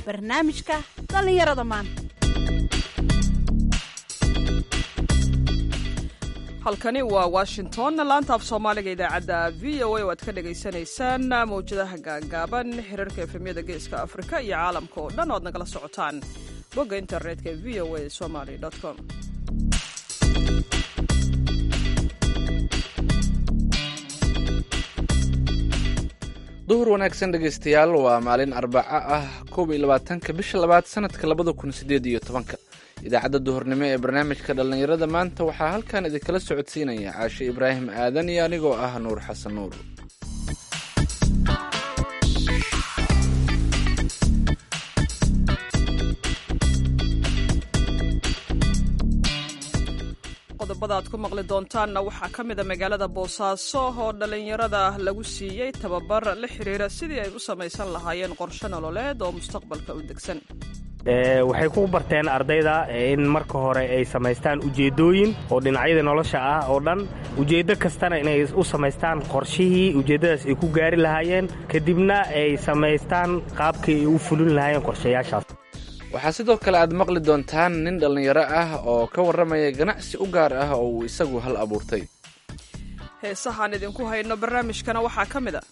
barnaamijka dhallinyarada maanta halkani waa washington laanta af soomaaliga idaacadda v o a oo aad ka dhagaysanaysaan mawjadaha gaagaaban xiriirka efemyada geeska afrika iyo caalamka oo dhan o ad nagala socotaan bogga internetka v o a somaly com duhur wanaagsan dhegaystayaal waa maalin arbaco ah koob iyo labaatanka bisha labaad sanadka labada kun sideed iyo tobanka idaacadda duhurnimo ee barnaamijka dhallinyarada maanta waxaa halkan idinkala socodsiinaya caashe ibraahim aadan iyo anigoo ah nuur xasan nuur qodobada aad ku maqli doontaanna waxaa ka mid a magaalada boosaaso oo dhallinyarada lagu siiyey tababar la xiriira sidii ay u samaysan lahaayeen qorshe nololeed oo mustaqbalka u degsan waxay ku barteen ardayda in marka hore ay samaystaan ujeeddooyin oo dhinacyada nolosha ah oo dhan ujeeddo kastana inay u samaystaan qorshihii ujeeddadaas ay ku gaari lahaayeen kadibna ay samaystaan qaabkii ay u fulin lahaayeen qorshayaashaas waxaa sidoo kale aad maqli doontaan nin dhallinyaro ah oo ka warramaya ganacsi u gaar ah oo uu isagu hal abuurtay heesahaan idinku hayno barnaamijkana waxaa ka mid a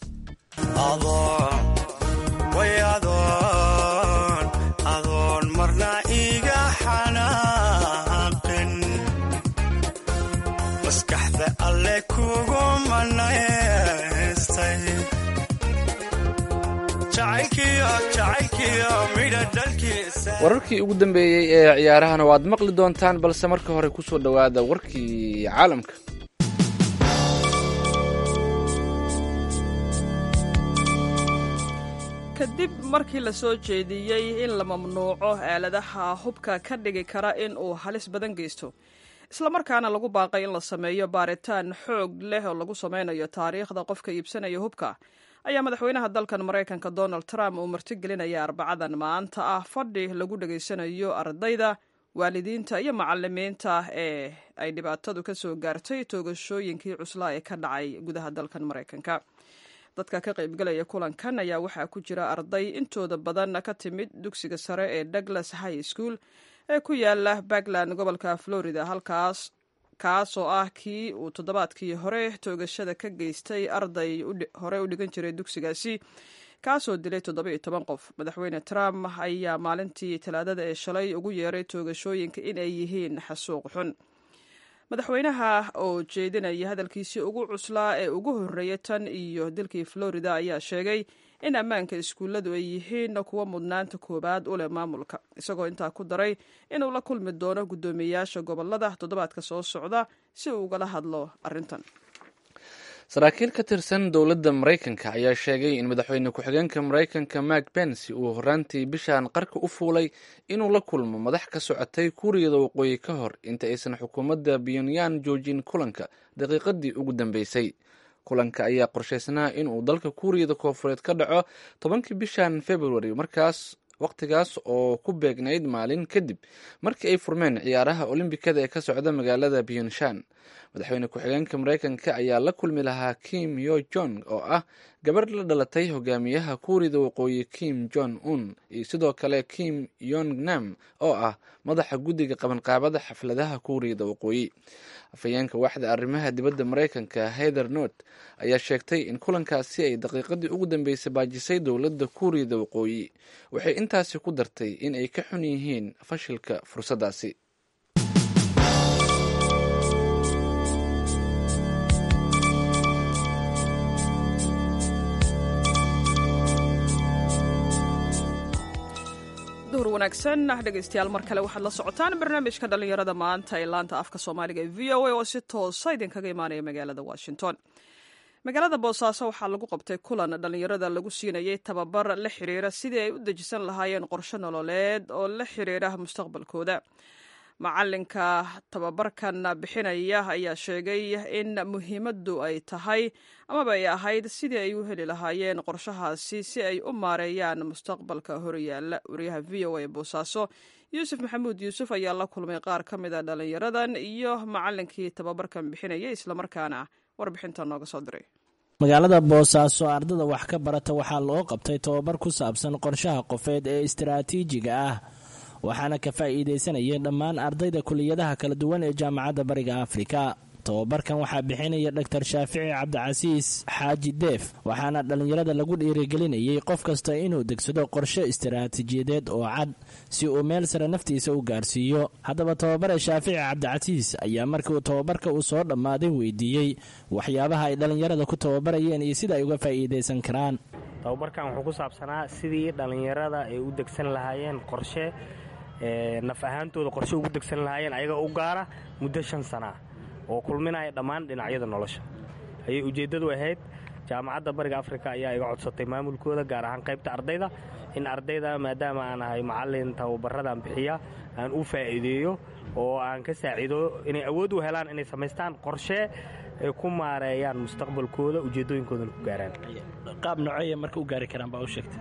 adoon marna iga xanaaqin maskaxda alle kugu manaystay wararkii ugu dambeeyey ee ciyaarahana waad maqli doontaan balse marka hore ku soo dhowaada warkii caalamka kadib markii la soo jeediyey in la mamnuuco aaladaha hubka ka dhigi kara in uu halis badan geysto islamarkaana lagu baaqay in la sameeyo baaritaan xoog leh oo lagu sameynayo taariikhda qofka iibsanaya hubka ayaa madaxweynaha dalkan maraykanka donald trump uu martigelinaya arbacadan maanta ah fadhi lagu dhegaysanayo ardayda waalidiinta iyo macalimiinta ee ay dhibaatadu ka soo gaartay toogashooyinkii cuslaa ee ka dhacay gudaha dalkan maraykanka dadka ka qaybgalaya kulankan ayaa waxaa ku jira arday intooda badan ka timid dugsiga sare ee douglas high school ee ku yaala backland gobolka florida halkaas kaas oo ah kii uu toddobaadkii hore toogashada ka geystay arday hore u dhigan jiray dugsigaasi kaasoo dilay toddoba-iyo toban qof madaxweyne trump ayaa maalintii talaadada ee shalay ugu yeeray toogashooyinka in ay yihiin xasuuq xun madaxweynaha oo jeedinaya hadalkiisii ugu cuslaa ee ugu horreeyay tan iyo dilkii florida ayaa sheegay in ammaanka iskuulladu ay yihiin kuwa mudnaanta koowaad u leh maamulka isagoo intaa ku daray inuu la kulmi doono guddoomiyeyaasha gobolada toddobaadka soo socda si uu ugala hadlo arrintan saraakiil ka tirsan dowladda maraykanka ayaa sheegay in madaxweyne ku-xigeenka maraykanka mark pence uu horraantii bishan qarka u fuulay inuu la kulmo madax ka socotay kuuriyada waqooyi ka hor inta aysan xukuumadda pyonyan joojin kulanka daqiiqadii ugu dambeysay kulanka ayaa qorshaysnaa inuu dalka kuuriyada koofureed ka dhaco tobankii bishan februari markaas wakhtigaas oo ku beegnayd maalin kadib markii ay furmeen ciyaaraha olombikada ee ka socda magaalada pyonshan madaxweyne ku-xigeenka maraykanka ayaa la kulmi lahaa kim yo jong oo ah gabarh la dhalatay hogaamiyaha kuuriyada waqooyi kim jong un iyo sidoo kale kim yong nam oo ah madaxa guddiga qabanqaabada xafladaha kuuriyada waqooyi afhayeenka waaxda arrimaha dibadda maraykanka heather not ayaa sheegtay in kulankaasi ay daqiiqadii ugu dambeysay baajisay dowladda kuuriyada waqooyi waxay intaasi ku dartay in ay ka xun yihiin fashilka fursaddaasi duhur wanaagsan dhegaystayaal mar kale waxaad la socotaan barnaamijka dhallinyarada maanta ee laanta afka soomaaliga ee v o a oo si toosa idinkaga imaanaya magaalada washington magaalada boosaaso waxaa lagu qabtay kulan dhallinyarada lagu siinayay tababar la xiriira sidii ay u dejisan lahaayeen qorshe nololeed oo la xiriira mustaqbalkooda macalinka tababarkan bixinaya ayaa sheegay in muhiimaddu ay tahay amaba ay ahayd sidii ay u heli lahaayeen qorshahaasi si ay u maareeyaan mustaqbalka horyaala wariyaha v o a boosaaso yuusuf maxamuud yuusuf ayaa la kulmay qaar ka mid a dhallinyaradan iyo macalinkii tababarkan bixinayay islamarkaana warbixinta nooga soo diray magaalada boosaaso ardada wax ka barata waxaa loo qabtay tobabar ku saabsan qorshaha qofeed ee istaraatiijiga ah waxaana ka faa'iidaysanayeen dhammaan ardayda kuliyadaha kala duwan ee jaamacadda bariga afrika tobabarkan waxaa bixinaya dor shaafici cabdicasiis xaaji deef waxaana dhallinyarada lagu dhiirigelinayay qof kasta inuu degsado qorshe istaraatiijiyadeed oo cad si uu meel sare naftiisa u gaarsiiyo haddaba tobabare shaafici cabdicasiis ayaa markii uu tobabarka uu soo dhammaaday weydiiyey waxyaabaha ay dhallinyarada ku tababarayeen iyo sida ay uga faa'iidaysan karaan tababarkan wuxuu ku saabsanaa sidii dhallinyarada ay u degsan lahaayeen qorshe naf ahaantooda qorshe ugu degsan lahaayeen ayaga u gaara muddo shan sanaa oo kulminaya dhammaan dhinacyada nolosha ayay ujeeddadu ahayd jaamacadda bariga afrika ayaa iga codsatay maamulkooda gaar ahaan qaybta ardayda in ardayda maadaama aan ahay macallin tababaradan bixiya aan u faa'iideeyo oo aan ka saaciido inay awood u helaan inay samaystaan qorshe ay ku maareeyaan mustaqbalkooda ujeeddooyinkoodana ku gaaraan qaab noceeya marka u gaari karaan baa u sheegtay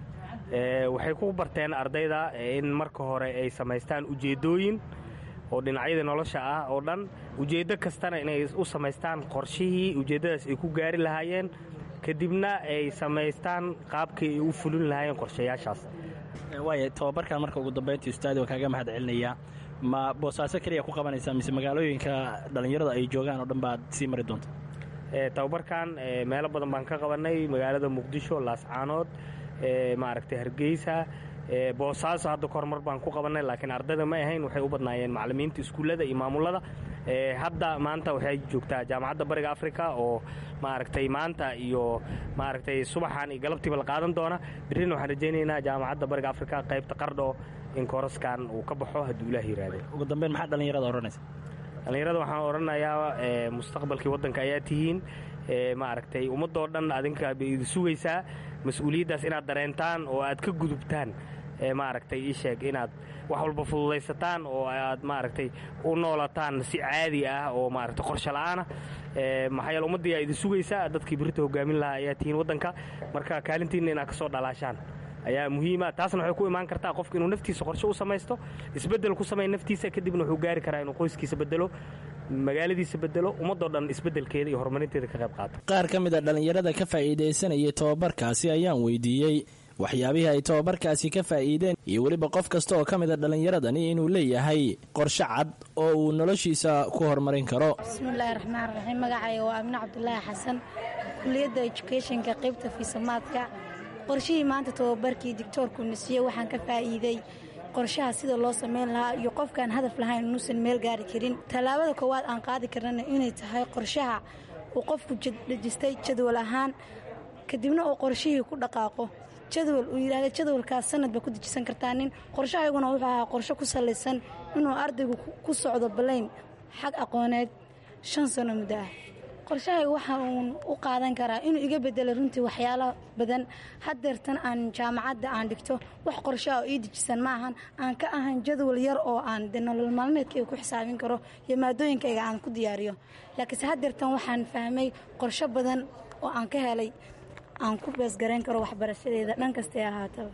waxay ku barteen ardayda in marka hore ay samaystaan ujeeddooyin oo dhinacyada nolosha ah oo dhan ujeeddo kastana inay u samaystaan qorshihii ujeeddadaas ay ku gaari lahaayeen kadibna ay samaystaan qaabkii ay u fulin lahaayeen qorshayaashaas waaya tobabarkan marka ugu dambayntii ustaadi waa kaaga mahad celinayaa ma boosaaso keliya ku qabanaysaa mise magaalooyinka dhallinyarada ay joogaan oo dhan baad sii mari doonta tababarkan meelo badan baan ka qabannay magaalada muqdisho laascaanood maaragtay hargeysa boosaaso hadda kormar baan ku qabannay laakiin ardayda ma ahayn waxay u badnaayeen macallimiinta iskuullada iyo maamullada hadda maanta waxay joogtaa jaamacadda bariga afrika oo maaragtay maanta iyo maaragtay subaxan iyo galabtiiba la qaadan doona birrina waxaan rajaynaynaa jaamacadda bariga afrika qaybta qardho in kooraskan uu ka baxo hadduu ilaah yiraahdo ugu dambeyn maxaa dhallinyarada odhanaysa dhallinyarada waxaan odhanayaa mustaqbalkii waddanka ayaa tihiin maaragtay ummaddoo dhan adinka bay idi sugaysaa mas-uuliyaddaas inaad dareentaan oo aad ka gudubtaan maaragtay ii sheeg inaad wax walba fududaysataan oo aad maaragtay u noolataan si caadi ah oo maaragtay qorshe la'aana maxaa yeele ummaddii aa idin sugaysaa dadkii birita hogaamin lahaa ayaa tihiin waddanka marka kaalintiinna inaad ka soo dhalaashaan ayaa muhiima taasna waxay ku imaan kartaa qofka inuu naftiisa qorshe u samaysto isbeddel ku samaya naftiisa kadibna wuxuu gaari karaa inuu qoyskiisa bedelo magaaladiisa bedelo ummadoo dhan isbeddelkeeda iyo horumarinteeda ka qayb qaato qaar ka mid a dhallinyarada ka faa'iidaysanayay tobabarkaasi ayaan weydiiyey waxyaabihii ay tobabarkaasi ka faa'iideen iyo weliba qof kasta oo ka mid a dhallinyaradani inuu leeyahay qorshe cad oo uu noloshiisa ku horumarin karo bismillaahi raxmaan raxiim magacayga waa amine cabdulaahi xasan kuliyadda educationka qaybta fiisamaadka qorshihii maanta tobabarkii dictoorku nasiye waxaan ka faa'iiday qorshaha sida loo samayn lahaa iyo qofkaan hadaf lahayn inuusan meel gaari karin tallaabada koowaad aan qaadi karnana inay tahay qorshaha uu qofku dhejistay jadwal ahaan kadibna uu qorshihii ku dhaqaaqo jadwal uu yidhahda jadwalkaas sanad ba ku dejisan kartaa nin qorshahayguna wuxuu ahaa qorshe ku salaysan inuu ardaygu ku socdo balayn xag aqooneed shan sano muddo ah qorshahayga waxa uun u qaadan karaa inuu iga bedelo runtii waxyaalo badan hadeertan aan jaamacadda aan dhigto wax qorshaha oo ii dejisan ma ahan aan ka ahan jadwal yar oo aan de nolol maalmeedkayga ku xisaabin karo iyo maadooyinkayga aan ku diyaariyo laakiinse hadeertan waxaan fahmay qorsho badan oo aan ka helay aan ku beesgarayn karo waxbarashadeeda dhan kastay ahaataba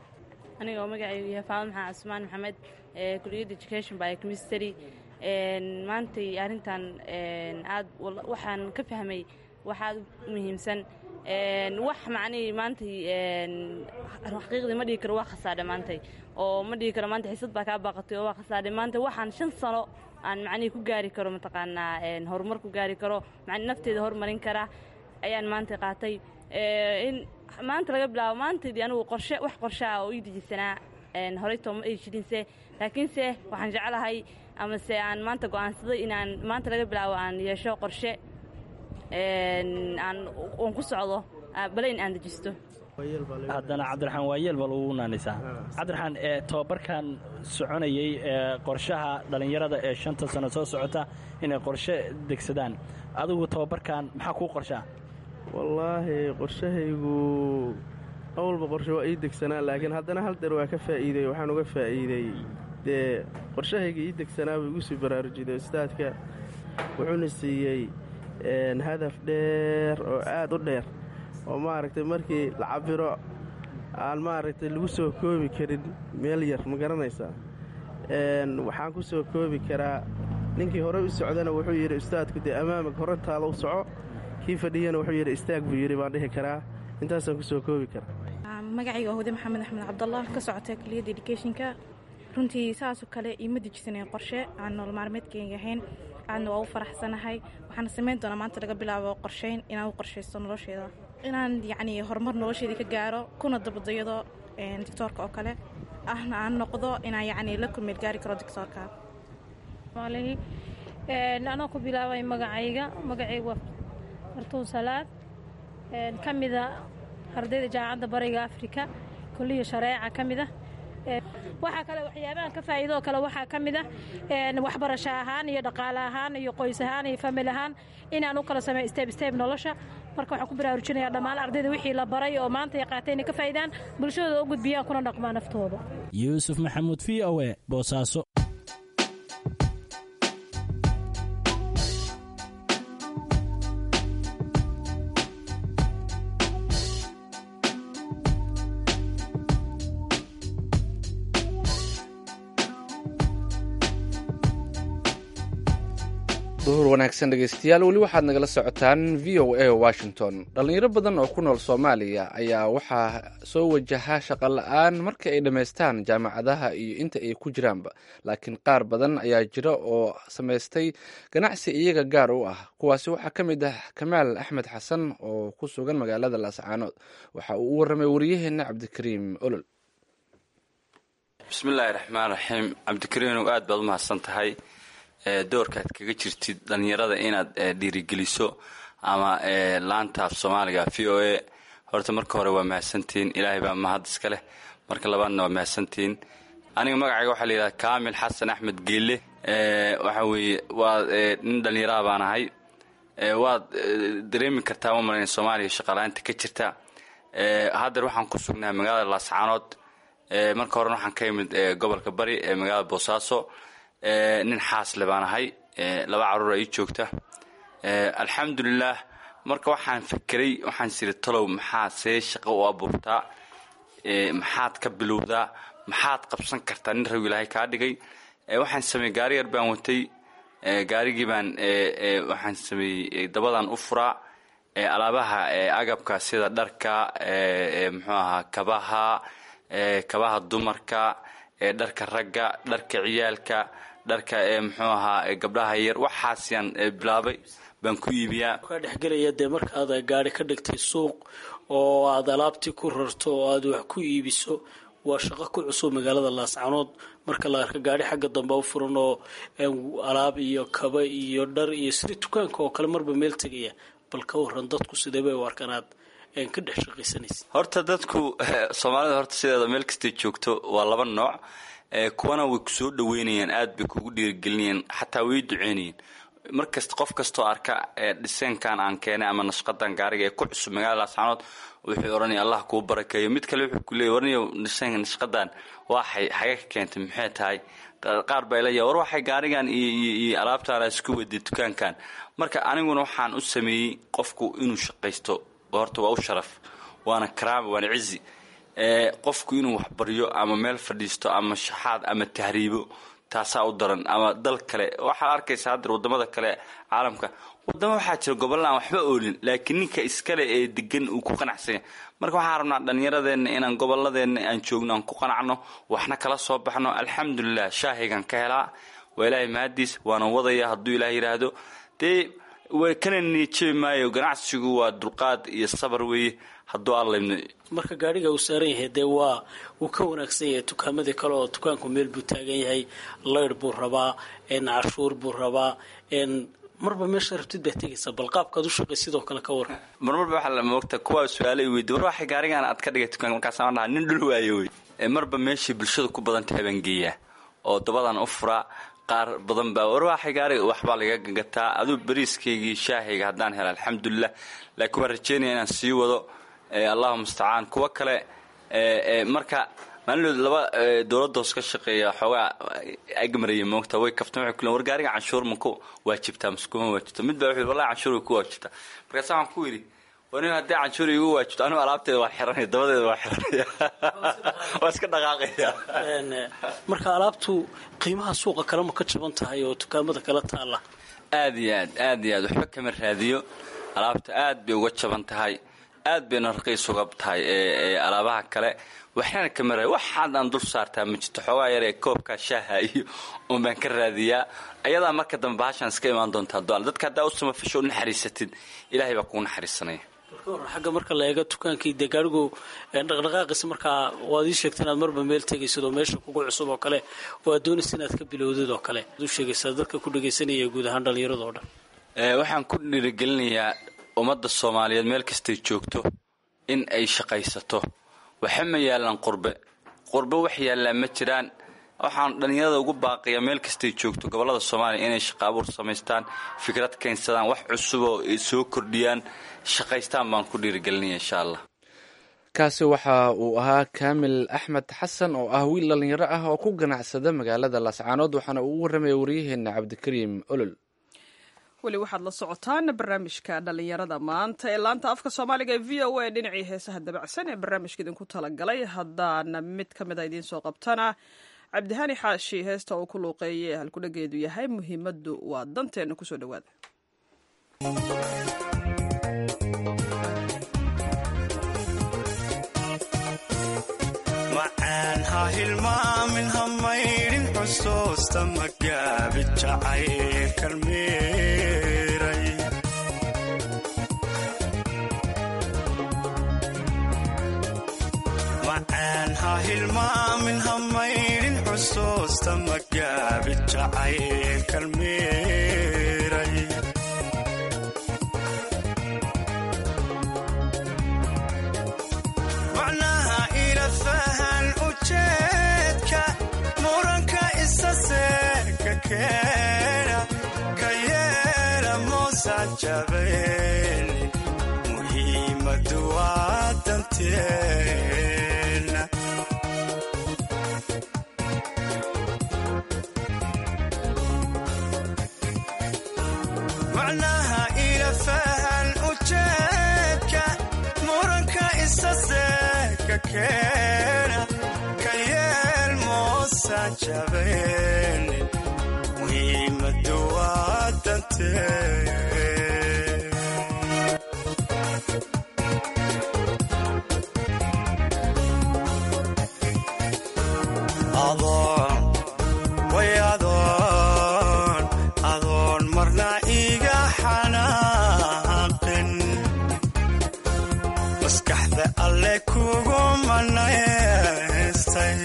aniga oo magacaygu yahay faado maxamed cusmaan maxamed kuliyadda education by chemistry maantay arrintan aad waxaan ka fahmay wax aad u muhiimsan wax macnihii maantay xaqiiqdii ma dhihi karo waa khasaadhe maantay oo ma dhihi karo maanta xiisad baa kaa baaqatay oo waa khasaadhe maanta waxaan shan sano aan macnihii ku gaari karo mataqaanaa horumar ku gaari karo macni nafteeda horumarin kara ayaan maanta qaatay in maanta laga bilaabo maantaydii anigu qorshe wax qorshe ah oo ii dejisanaa horeytoo ma ay jirinse laakiinse waxaan jeclahay amase aan maanta go'aansaday inaan maanta laga bilaabo aan yeesho qorshe aan oon ku socdo balayn aan dejisto haddana cabdiraxmaan waayeel baa lagu naanaysaa cabdiraxmaan ee tobabarkan soconayey ee qorshaha dhallinyarada ee shanta sano soo socota inay qorshe degsadaan adigu tobabarkan maxaa kuu qorshaa wallaahi qorshahaygu awalba qorshe waa ii degsanaa laakiin haddana hal deer waa ka faa'iiday waxaan uga faa'iiday dee qorshahayga ii degsanaa buu igu sii baraarujiday ustaadka wuxuuna siiyey hadaf dheer oo aad u dheer oo maaragtay markii la cabiro aan maaragtay lagu soo koobi karin meel yar ma garanaysaa waxaan ku soo koobi karaa ninkii hore u socdana wuxuu yidhi ustaadku dee ammaamig horantaada u soco kii fadhiyana wuxuu yidhi istaag buu yidhi baan dhihi karaa intaasaan kusoo koobi kara magacayga waa hude maxamed axmed cabdallah ka socota kuliyadda educationka runtii saasoo kale iima dejisaneen qorshe aan nool maalmeedkeyga ahayn aadna waa u faraxsanahay waxaana samayn doonaa maanta laga bilaabo qorsheyn inaan u qorshaysto nolosheeda inaan yacni horumar nolosheedii ka gaaro kuna dabadayado dictoorka oo kale ahna aan noqdo inaan yacni la kulmeel gaari karo dictoorka anoo ku bilaabay magacayga magacayga waa fartuun salaad ka mida ardayda jaamacadda bariga afrika kulliya shareeca ka mid ah waxaa kale waxyaabahan ka faa'iidoo kale waxaa ka mid ah waxbarasho ahaan iyo dhaqaale ahaan iyo qoys ahaan iyo famil ahaan inaan u kala sameeyo steb steb nolosha marka waxaan ku baraarujinayaa dhammaan ardayda wixii la baray oo maanta ay qaateen inay ka faa'iidaan bulshadooda u gudbiyaan kuna dhaqmaa naftooda yuusuf maxamuud v o e boosaaso duhur wanaagsan dhegeystayaal weli waxaad nagala socotaan v o a washington dhallinyaro badan oo ku nool soomaaliya ayaa waxaa soo wajaha shaqo la-aan marka ay dhammaystaan jaamacadaha iyo inta ay ku jiraanba laakiin qaar badan ayaa jira oo samaystay ganacsi iyaga gaar u ah kuwaasi waxaa ka mid ah kamaal axmed xasan oo ku sugan magaalada laascaanood waxa uu u warramay wariyaheenna cabdikariim olol bismillaahi raxmaan raxiim cabdikariinow aad baad u mahadsan tahay doorka aad kaga jirtid dhallinyarada inaad dhiirigeliso ama laanta af soomaaliga v o a horta marka hore waa mahadsantihiin ilaahay baa mahad iska leh marka labaadna waa mahadsantihiin aniga magacayga waxaa layidhahda kaamil xasan axmed geelle waxa weeye waa nin dhallinyaraha baan ahay waad dareemi kartaa ma malayn soomaaliya shaqalaanta ka jirta haddeer waxaan ku sugnahay magaalada laascaanood marka horena waxaan ka imid gobolka bari ee magaalada boosaaso nin xaasle baan ahay laba caruura ii joogta alxamdulilah marka waxaan fekeray waxaan siri talow maxaa see shaqo u abuurtaa maxaad ka bilowdaa maxaad qabsan kartaa nin raw ilaahay kaa dhigay waxaan sameeyey gaari yar baan watay gaarigii baan waxaan sameeyey dabadaan u furaa alaabaha agabka sida dharka muxuu ahaa kabaha kabaha dumarka dharka ragga dharka ciyaalka dharka muxuu ahaa gabdhaha yar waxaasiyaan bilaabay baan ku iibiyaa kaa dhexgelaya dee markaad gaari ka dhigtay suuq oo aad alaabtii ku rarto oo aad wax ku iibiso waa shaqo ku cusub magaalada laascanood marka la arka gaari xagga dambe u furan oo alaab iyo kaba iyo dhar iyo sida dukaanka oo kale marba meel tegaya bal ka waran dadku sideebay u arkaan aad ka dhex shaqaysanaysa horta dadku soomaalida horta sideeda meel kastay joogto waa laba nooc kuwana way kusoo dhaweynayaan aad bay kugu dhiirigelinayaan xataa way duceynayeen markasta qof kastoo arka dhiseenkan aan keenay ama nashqadan gaariga ee ku cusub magaalada laascanood wuxuu odhanaya allah kuu barakeeyo mid kale wuxuu kuleeyay warniyo dhiseenka nashqadan waxay xaga ka keentay maxay tahay qaar baa ilaya war waxay gaarigan iyo alaabtaana isku waday dukaankan marka aniguna waxaan u sameeyey qofku inuu shaqaysto horta waa u sharaf waana karaama waana cizi qofku inuu waxbaryo ama meel fadhiisto ama shaxaad ama tahriibo taasaa u daran ama dal kale waxaad arkaysa haddeer wadamada kale caalamka wadamo waxaa jira gobolla aan waxba oolin laakiin ninka iskale ee degan uu ku qanacsanya marka waxaan rabnaa dhallinyaradeenna inaan goboladeenna aan joogno aan ku qanacno waxna kala soo baxno alxamdulilah shaahigan ka helaa waa ilaahay mahadiis waana wadaya hadduu ilaah yidhaahdo dee way kana niijabi maayo ganacsigu waa dulqaad iyo sabar weeye hadduu alla marka gaariga uu saaran yahay dee waa wuu ka wanaagsan yahay dukaamadii kale oo dukaanku meel buu taagan yahay laydh buu rabaa cashuur buu rabaa marba meesha rabtid baa tegaysa bal qaabkaad u shaqay sidoo kale ka waran marmarba waxaa moogta kuwaa su-aalay weydi war waxay gaarigaan aad ka dhigay dukaanka markaasaan dhaha nin dhul waayo wey marba meeshay bulshada ku badan tahay baan geeyaa oo dabadan u furaa qaar badan baa war waxay gaariga waxbaa laga gagataa aduu bariiskaygii shaahayga haddaan helo alxamdulilah laakiin waan rajeynaya inaan sii wado allahu mustacaan kuwo kale marka maalinood laba dowladda hoos ka shaqeeya xoogaa agmaraya moogta way kaftan waxay kulen war gaariga canshuur ma ku waajibtaa mase kuma waajibta mid baa wuxuu wallahi canshuur way ku waajibtaa markaasa waxaan ku yidhi wani haddii canshuur igu waajibto anigu alaabteeda waa xiranaya dabadeeda waa xiranaya waa iska dhaqaaqaya marka alaabtu qiimaha suuqa kalema ka jaban tahay oo dukaamada kala taala aad iyo aad aad iyo aad waxba kama raadiyo alaabta aad bay uga jaban tahay aad bayna raqiis uga tahay ee alaabaha kale waxaana ka maray waxaad aan dul saartaa ma jirto xoogaa yar ee koobka shaaha iyo un baan ka raadiyaa ayadaa marka dambe bahashaan iska imaan doontaa doal dadka haddaa u samafasho u naxariisatid ilaahay baa kugu naxariisanaya xagga marka la eego dukaankii dee gaarigu dhaqdhaqaaqiisa markaa waad ii sheegta inaad marba meel tegaysid oo meesha kugu cusub oo kale oo aad doonaysa inaad ka bilowdid oo kale ad u sheegaysaa dadka ku dhagaysanaya guud ahaan dhallinyarada oo dhan waxaan ku dhiirigelinayaa ummadda soomaaliyeed meel kastay joogto in ay shaqaysato waxa ma yaalaan qurbe qurbe wax yaallaa ma jiraan waxaan dhallinyarada ugu baaqiyaa meel kastay joogto gobollada soomaaliya inay shaqa abuur samaystaan fikrad keensadaan wax cusuboo ay soo kordhiyaan shaqaystaan baan ku dhiirigelinaya insha allah kaasi waxa uu ahaa kaamil axmed xasan oo ah wiil dhallinyaro ah oo ku ganacsada magaalada laascaanood waxaana uu u warramaya waryaheena cabdikariim olol weli waxaad la socotaan barnaamijka dhallinyarada maanta ee laanta afka soomaaliga ee v o a dhinacii heesaha dabacsan ee barnaamijka idinku talagalay haddaana mid ka mid a idiin soo qabtana cabdihani xaashi heesta uu ku luuqeeyay ee halkudhageedu yahay muhiimaddu waa danteena kusoo dhawaada macaan ha hilmaamin ha maydhin xusuusta magaabi jacaylkan miiray macaan ha hilmaamin ha maydhin xusuusta magaabi jacaylkan miiray macnaha ila fahan ujeedka muranka isa seeka keena ka yeela moosan jabayni muhiimadu waa danteena macnaha ila fahan ujeedka muranka isa seeka keena ka yeel moosan jabayni muhiimadu waa danteena adoon way adoon adoon marna iga xanaaqin maskaxda alle kugu manaystay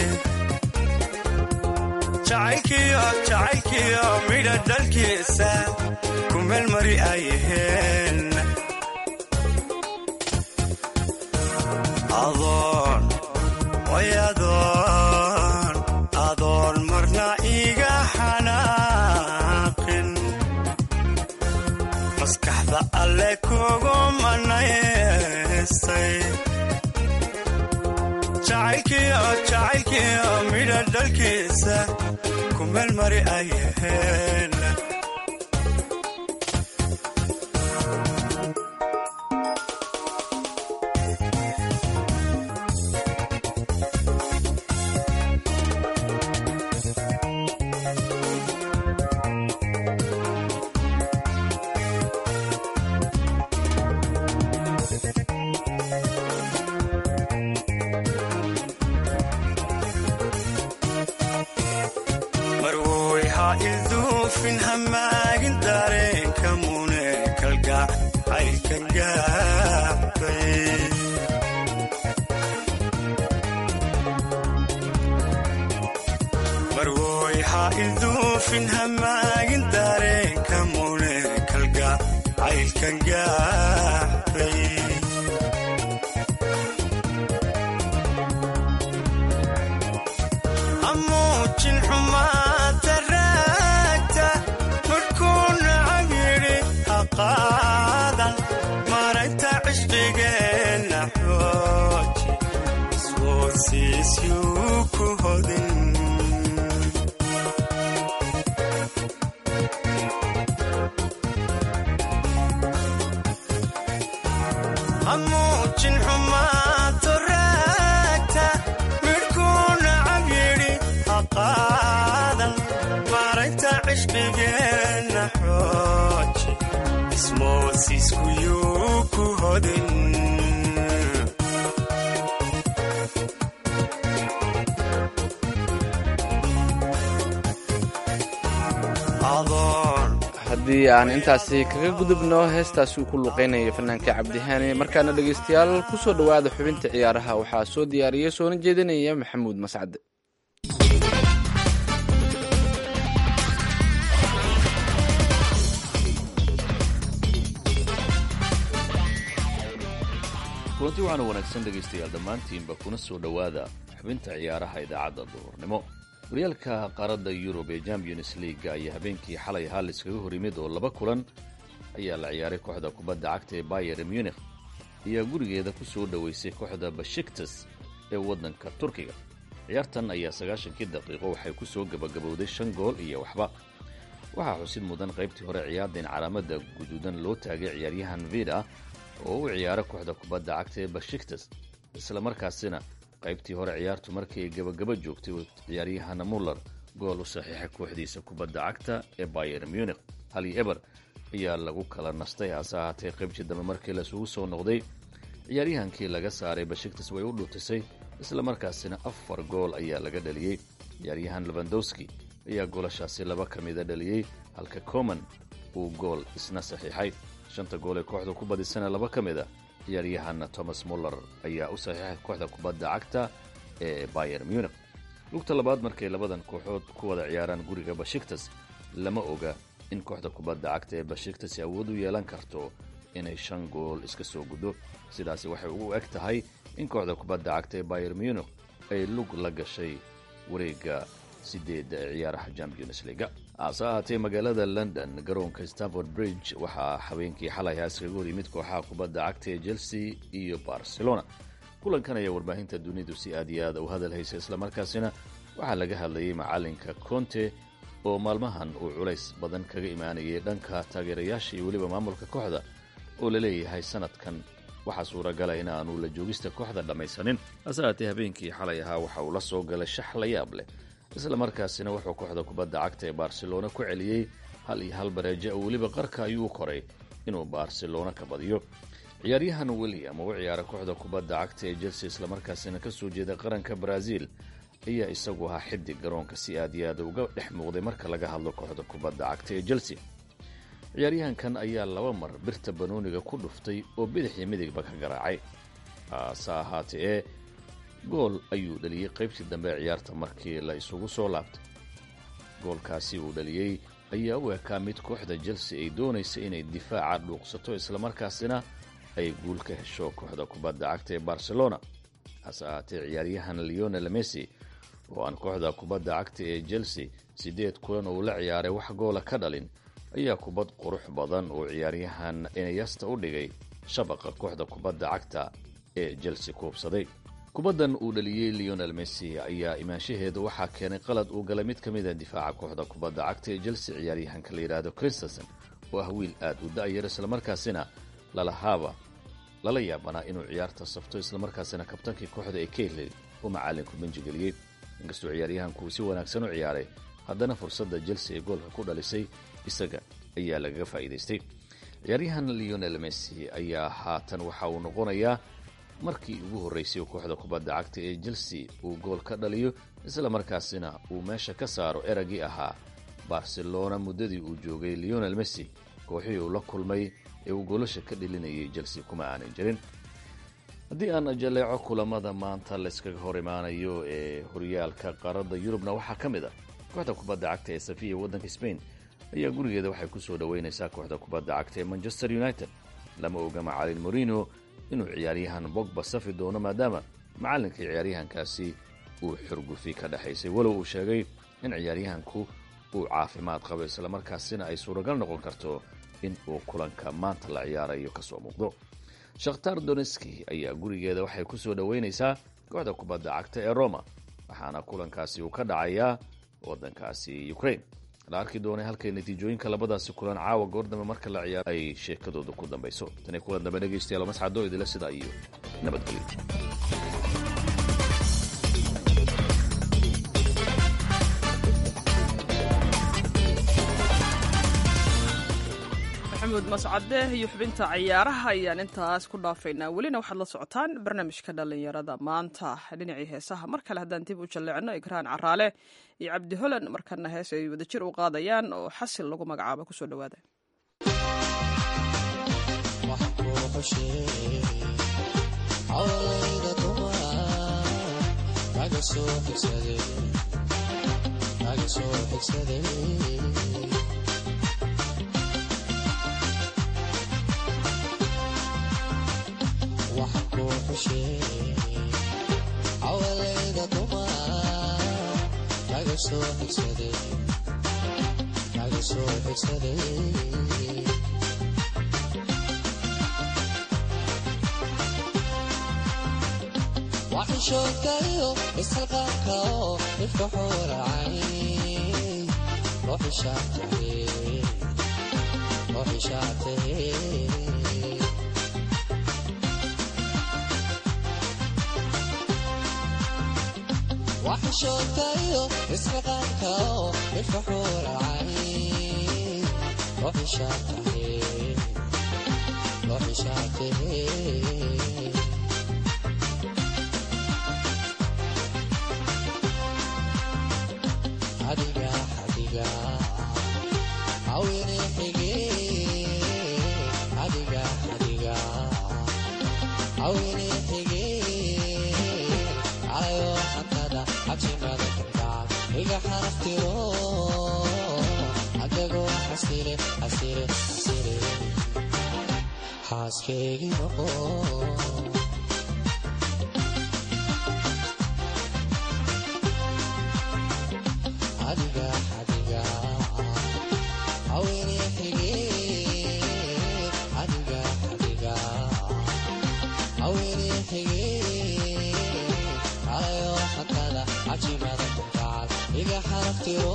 jacaylkiyo jacaylkiyo midha dhalkiisa ku meelmari ayaheen adoon way adoon adoon marna iga xanaaqin maskaxda alle kugu manaystay jacaylkiyo jacaylkiyo midha dhalkiisa ku meelmari ayaheen marwoy ha ilduufin hamaagin dareenka mune kalgac caylkan gaabay marwoy ha ilduufin hamaagin dareenka mune kalgac caylkan gaabay amuujin xumaata raagta markuu nacab yidhi ha qaadan maragta cishqigeenna xooji iswoodsiisyuu ku hodin amuujin xumaato raagta midhkuu nacab yidhi ha qaadan maragta cishqigeenna xooji osmoosiskuyuu ku hodin haddii aan intaasi kaga gudubno heestaasi uu ku luqaynaya fanaanka cabdihaani markaana dhegaystayaal ku soo dhowaada xubinta ciyaaraha waxaa soo diyaariyey soona jeedinaya maxamuud mascade kulanti waxaana wanaagsan dhegaystayaal dhammaantiinba kuna soo dhowaada xubinta ciyaaraha idaacadda duhurnimo horyaalka qaaradda yurub ee champions leaga ayaa habeenkii xalay hal iskaga hor yimid oo laba kulan ayaa la ciyaaray kooxda kubadda cagta ee bayer munich ayaa gurigeeda ku soo dhoweysay kooxda bashiktas ee waddanka turkiga ciyaartan ayaa sagaashankii daqiiqo waxay ku soo gabagabowday shan gool iyo waxba waxaa xusid mudan qaybtii hore ciyaarda in calaamada guduudan loo taagay ciyaaryahan vida oo u ciyaara kooxda kubadda cagta ee bashiktas isla markaasina qaybtii hore ciyaartu markii ay gabagaba joogtay uu ciyaaryahana muller gool u saxiixay kooxdiisa kubadda cagta ee bayer munich hali eber ayaa lagu kala nastay hase ahaatee qaybtii dambe markii laisugu soo noqday ciyaaryahankii laga saaray bashiktas way u dhuutisay isla markaasina afar gool ayaa laga dhaliyey ciyaaryahan lebandowski ayaa goolashaasi laba ka mida dhaliyey halka coman uu gool isna saxiixay shanta gool ee kooxda ku badisana laba ka mid a ciyaaryahan thomas muller ayaa u saxiixay kooxda kubadda cagta ee bayer munich lugta labaad markay labadan kooxood ku wada ciyaaraan guriga bashiktas lama oga in kooxda kubadda cagta ee bashiktas awood u yeelan karto inay shan gool iska soo guddo sidaasi waxay ugu eg tahay in kooxda kubadda cagta ee bayer munich ay lug la gashay wareegga sideedda ee ciyaaraha champions leaga hase ahaatee magaalada london garoonka stanford bridge waxaa habeenkii xalay iskaga hor yimid kooxaha kubadda cagta ee chelsea iyo barcelona kulankan ayaa warbaahinta dunidu si aad iyo aad u hadal haysa islamarkaasina waxaa laga hadlayay macalinka conte oo maalmahan uu culays badan kaga imaanayay dhanka taageerayaasha iyo weliba maamulka kooxda oo la leeyahay sanadkan waxaa suuragala in aanu la joogista kooxda dhammaysanin hase ahaatee habeenkii xalay ahaa waxa uu la soo galay shax la yaab leh isla markaasina wuxuu kooxda kubadda cagta ee barcelona ku celiyey hal iyo hal bareejo oo weliba qarka ayuu koray inuu barcelona ka badiyo ciyaaryahan william oo u ciyaara kooxda kubadda cagta ee chelsea islamarkaasina ka soo jeeda qaranka brazil ayaa isagu ahaa xidig garoonka si aad iyo aad uga dhex muuqday marka laga hadlo kooxda kubadda cagta ee chelsea ciyaaryahankan ayaa laba mar birta banooniga ku dhuftay oo bidix iyo midigba ka garaacay hase ahaatee ee gool ayuu dhaliyey qaybtii dambe ee ciyaarta markii la isugu soo laabtay goolkaasi uu dhaliyey ayaa u ekaa mid kooxda chelsea ay doonaysa inay difaaca dhuuqsato islamarkaasina ay guul ka hesho kooxda kubadda cagta ee barcelona hase ahaatee ciyaaryahan leonel messi oo aan kooxda kubadda cagta ee chelsea siddeed kulan uu la ciyaaray wax goola ka dhalin ayaa kubad qurux badan oo ciyaaryahan inayasta u dhigay shabaqa kooxda kubadda cagta ee chelsea kuubsaday kubaddan uu dhaliyey leonel messi ayaa imaanshaheeda waxaa keenay qalad uu galay mid ka mida difaaca kooxda kubadda cagta ee chelsea ciyaaryahanka la yidhaahdo christensen oo ah wiil aad u da'yar islamarkaasina lalahaaba lala yaabanaa inuu ciyaarta safto islamarkaasina kabtankii kooxda ee kayley uu macalinku benjigeliyey inkastoo ciyaaryahanku uu si wanaagsan u ciyaaray haddana fursadda chelsea ee goolka ku dhalisay isaga ayaa lagaga faa'iidaystay ciyaaryahan leonel messi ayaa haatan waxa uu noqonayaa markii ugu horraysay kooxda kubadda cagta ee chelsea uu gool ka dhaliyo isla markaasina uu meesha ka saaro eragii ahaa barcelona muddadii uu joogay leonel messi kooxihii uu la kulmay ee uu goolasha ka dhilinayay chelsea kuma aanan jirin haddii aan jaleeco kulamada maanta layskaga hor imaanayo ee horyaalka qaaradda yurubna waxaa ka mid ah kooxda kubadda cagta ee safiya waddanka spain ayaa gurigeeda waxay ku soo dhoweynaysaa kooxda kubadda cagta ee manchester united lama oga macalin morino inuu ciyaaryahan bogba safi doono maadaama macallinkii ciyaaryahankaasi uu xurgufi ka dhexaysay walow uu sheegay in ciyaaryahanku uu caafimaad qabo islamarkaasina ay suuragal noqon karto in uu kulanka maanta la ciyaarayo ka soo muuqdo shakhtar doneski ayaa gurigeeda waxay ku soo dhoweynaysaa kooxda kubadda cagta ee roma waxaana kulankaasi uu ka dhacayaa waddankaasi ukraine la arki doonay halkay natiijooyinka labadaasi kulan caawa goordambe marka la ciyaaro ay sheekadooda ku dambayso tani kulan dambe dhegaystayaal mascado idila sidaa iyo nabadgelyo maxamuud mascade iyo xubinta ciyaaraha ayaan intaas ku dhaafaynaa welina waxaad la socotaan barnaamijka dhallinyarada maanta dhinacii heesaha mar kale haddaan dib u jalleecno igraan caraale iyo cabdi holan markana hees ay wadajir u qaadayaan oo xasil lagu magacaabo kusoo dhawaada awalayda dumaa kaga soo xigsaday waxishoodkayo ishalqaabka oo ifka xooracay loo xishaabtay waxishoodkayo isxilqaanka oo ifka xuuracay loo xishaabtay adiga adiga awine xige adiga adiga awine xige ayo hantada cabsimada kalgacal iga xaraftiro adagoo xasire xasire xasire xaaskeygi noqo adiga adiga awine xige adiga adiga awine xige ayo hantada cajimada kalgacal iga xaraftiro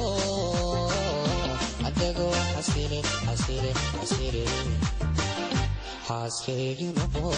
adagoo xasire xasire xasire xaaskeygi noqo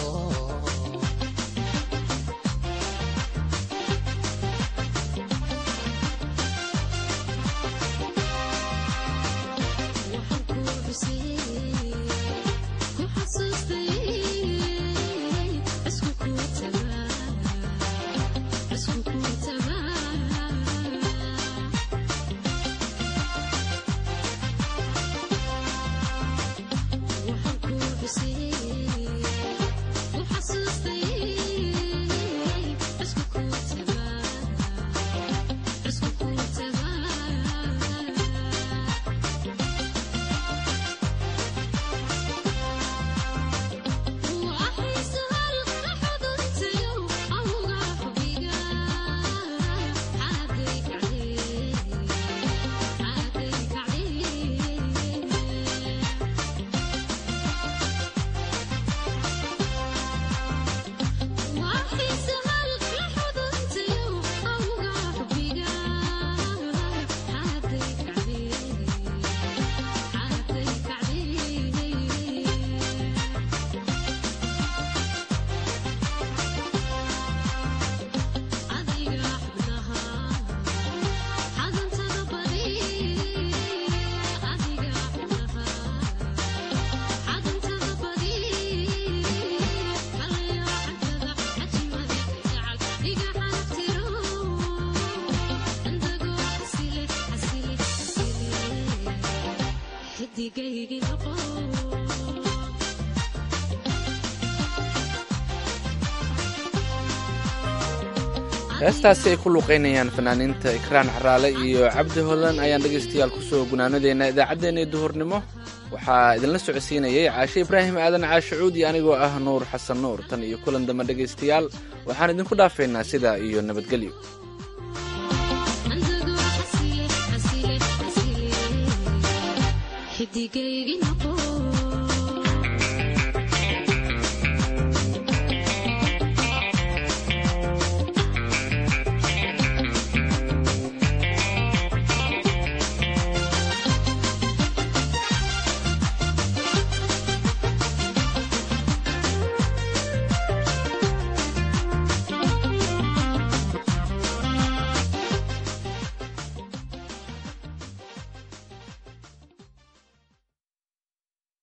heestaasi ay ku luuqaynayaan fanaaniinta ikraan caraale iyo cabdi holan ayaan dhegaystayaal kusoo gunaanadeena idaacaddeenii duhurnimo waxaa idinla socodsiinayay caashe ibraahim aadan caashe cuud iyo anigoo ah nuur xasan nuur tan iyo kulan dambe dhegaystayaal waxaan idinku dhaafaynaa sidaa iyo nabadgelyo xidigaygi noqo